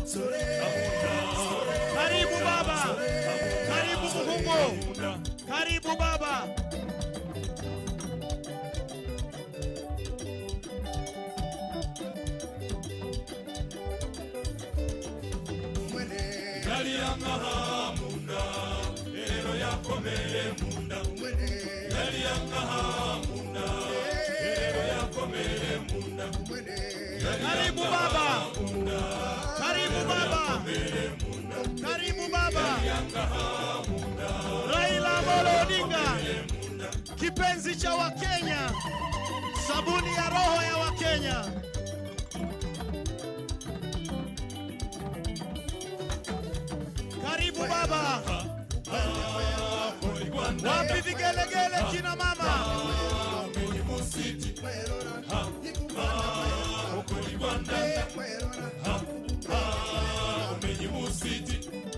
Karibu baba, karibu Muhungu, karibu baba. yali yangaha munda ero yakomere munda yali yangaha munda ero yakomere munda Karibu baba, karibu baba, karibu baba. Raila Amolo Odinga, kipenzi cha Wakenya, sabuni ya roho ya Wakenya. Karibu baba, wapi vigelegele kina mama? omenyi musiti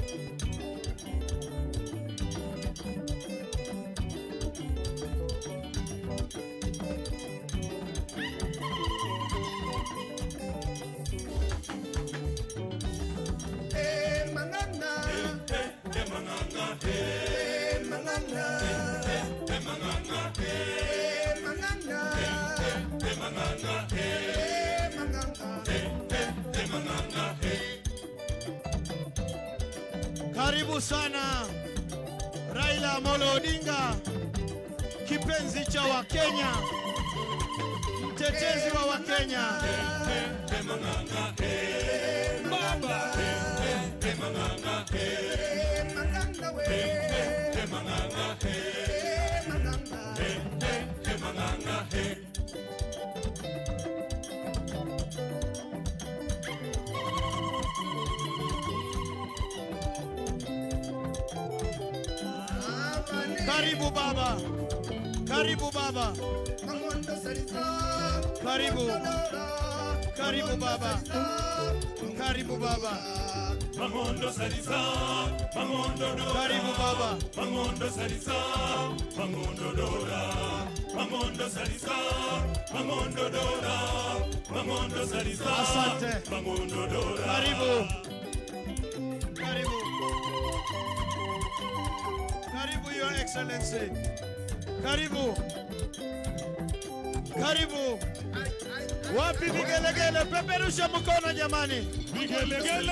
Karibu sana Raila Amolo Odinga, kipenzi cha Wakenya, mtetezi wa Wakenya. Karibu baba, karibu baba, karibu, karibu baba, karibu baba, mangondo salisa mangondo dora karibu baba. mangondo salisa mangondo dora mangondo salisa mangondo dora mangondo salisa Asante. mangondo dora Karibu. Karibu. Karibu Your Excellency. Karibu. Karibu. Wapi vigelegele? Peperusha mkono jamani. vigelegele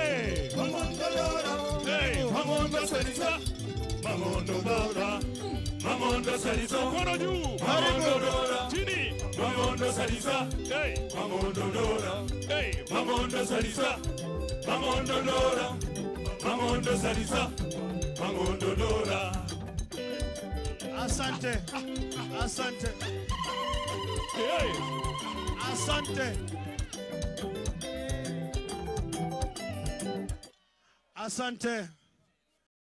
Hey, mangondo salisa mangondo baba mangondo salisa mkono juu mangondo dora chini mangondo salisa hey mangondo dora hey mangondo salisa mangondo dora mangondo salisa mangondo dora Asante. Asante. hey Asante. Asante.